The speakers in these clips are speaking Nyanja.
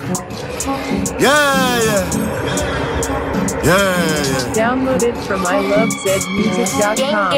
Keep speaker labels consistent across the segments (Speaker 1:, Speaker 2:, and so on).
Speaker 1: Yeah, yeah. Yeah, yeah.
Speaker 2: Downloaded from ilovezmusic.com.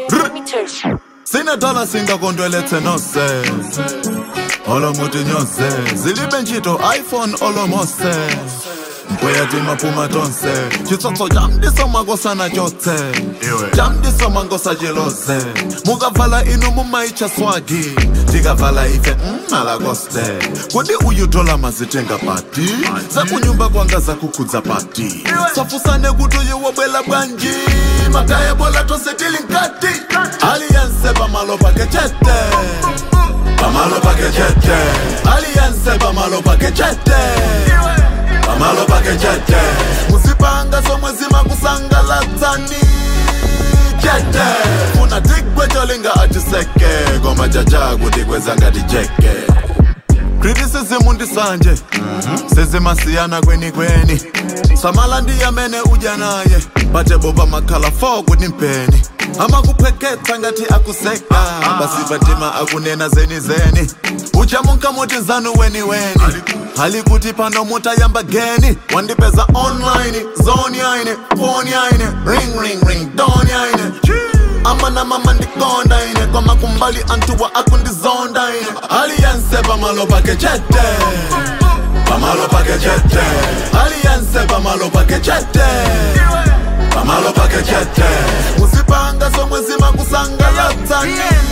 Speaker 1: sinethala singakontoelethe nose olomuthi nyose zilibe ntchito iphone olomose mpoyati maphuma tonse chitsotso jamdiso makosana tyotse jamdiso mankosa jelose mukavala inu mumaitsha swagi ndikavala ife mmalakoste kodi uyutola mazitenga pati zakunyumba kwanga zakukhudza pati safusane kuti uyewobwela bwanji makaya bola tose tili nkati aliyense pamalo pake chete pamalo pake chete aliyense pamalo pake chete pamalo pake chete muzipanga somwe zimakusangalatsani chete funa tigwe cholinga atiseke koma chacha kuti kweza ngati jeke criticism ndisanje sezimasiyana kweni kweni samala ndiyamene udya naye bateboba makhala fo kuti mpeni amakupheketha ngati akuseka basivatima akunena zeni zeni uchamunka muti zanu weni weni hali kuti pano mutayamba geni wandipeza online zone yaine phone yaine ring ring ring don yaine amana mama ndikonda ine kwama kumbali antuwa akundizonda ine aliyense pamalo pake chete pamalo pake chete aliyense pamalo pake chete pamalo pake chete musipanga somwe zimakusangalatsani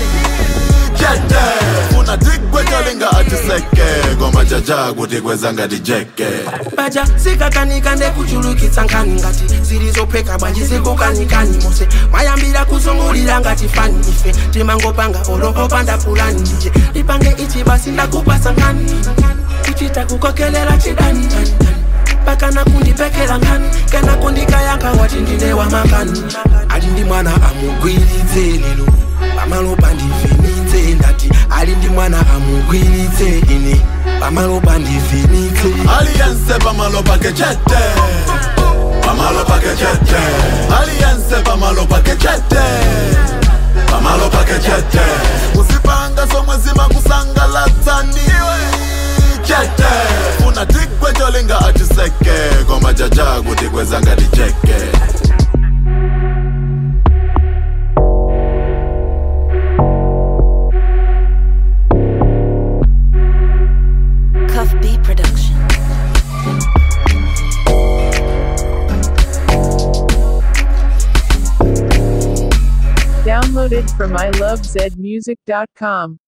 Speaker 1: chete funa tigwe cholinga atiseke koma chacha kuti kweza ngati jeke
Speaker 3: baja sikakanika ndekuchulukitsa nkhani ngati zilizopheka bwanji zikukanikani mose mwayambira kuzungulira ngati fani ife timangopanga olopopanda pulani ndije lipange ichi basi ndakupasa nkhani kuchita kukokelela chidani dani, dani. pakana kundipekela nkhani kana kundikayankha wati ndine wamakani ali ndi mwana amugwiritse lero pamalopa ndivhenitse ndati ali ndi mwana amugwiritse ine pamalopa ndivhenitse
Speaker 1: aliyense pamalo pake chete pamalo pake chete aliyense pamalo pake chete pamalo pake chete musipanga somwe zimakusangalatsani chete funa tigwe cholinga atiseke koma chacha kuti kweza ngati jeke
Speaker 4: Cuff B Production.
Speaker 2: Downloaded from ilovezmusic.com.